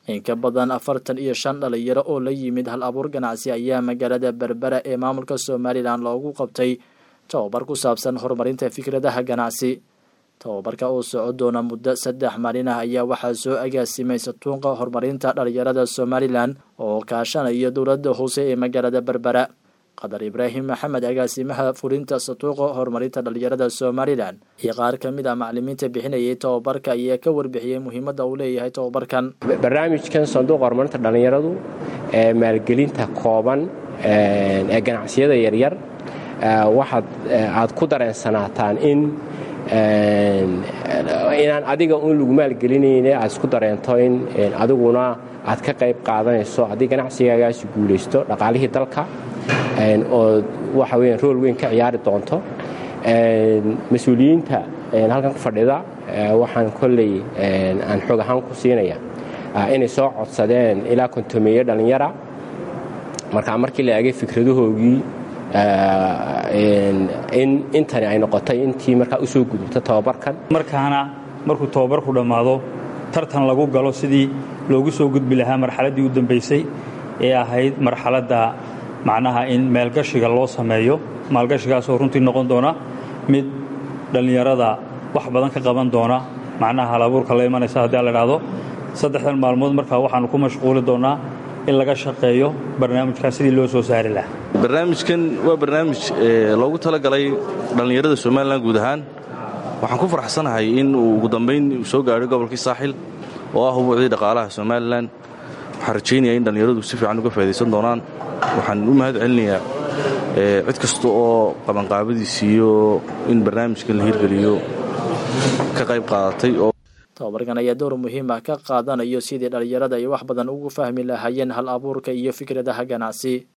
in ka badan afartan iyo shan dhalinyaro oo la yimid hal abuur ganacsi ayaa magaalada berbera ee maamulka somalilan loogu qabtay tababar ku saabsan horumarinta fikradaha ganacsi tababarka oo soco doona muddo saddex maalin ah ayaa waxaa soo agaasimay satuunqa horumarinta dhalinyarada somalilan oo kaashanaya dowladda hoose ee magaalada berbera qadar ibraahim maxamed agaasimaha fulinta satuuqa horumarinta dhalinyarada somalilan iyo qaar ka mid a macalimiinta bixinayay tababarka ayaa ka warbixiyey muhiimadda uu leeyahay tababarkan barnaamijkan sanduuqa horumarinta dhalinyaradu ee maalgelinta kooban ee ganacsiyada yaryar waxaad aad ku dareensanaataan in inaan adiga un lagu maalgelinayne aad isku dareento in adiguna aad ka qayb qaadanayso haddii ganacsigaagaasi guulaysto dhaqaalihii dalka oo waxa weya rool weyn ka ciyaari doonto mas-uuliyiinta halkan ku fadhida waxaan kolley aan xoog ahaan ku siinaya inay soo codsadeen ilaa kontomeeye dhallinyara markaa markii la eegay fikradahoogii in intani ay noqotay intii markaa usoo gudubta tababarkan markaana markuu tababarku dhammaado tartan lagu galo sidii loogu soo gudbi lahaa marxaladdii u dambaysay ee ahayd marxaladda macnaha in maalgashiga loo sameeyo maalgashigaasoo runtii noqon doona mid dhallinyarada wax badan ka qaban doona macnaha halabuurka la imanaysa haddii la idhaahdo saddexdan maalmood markaa waxaannu ku mashquuli doonnaa in laga shaqeeyo barnaamijkaas sidii loo soo saari lahaa barnaamijkan waa barnaamij loogu talagalay dhallinyarada somalilan guud ahaan waxaan ku faraxsanahay in uu ugu dambayn soo gaadhay gobolkii saaxil oo ah hubuucdii dhaqaalaha somalilan waxaan rajaynaya in dhallinyaradu si fiican uga faa'idaysan doonaan waxaan u mahad celinayaa cid kasta oo qabanqaabadiisiiyo in barnaamijkan la hirgeliyo ka qayb qaadatay oo tababarkan ayaa door muhiim ah ka qaadanayo sidii dhallinyarada ay wax badan ugu fahmi lahaayeen hal abuurka iyo fikradaha ganacsi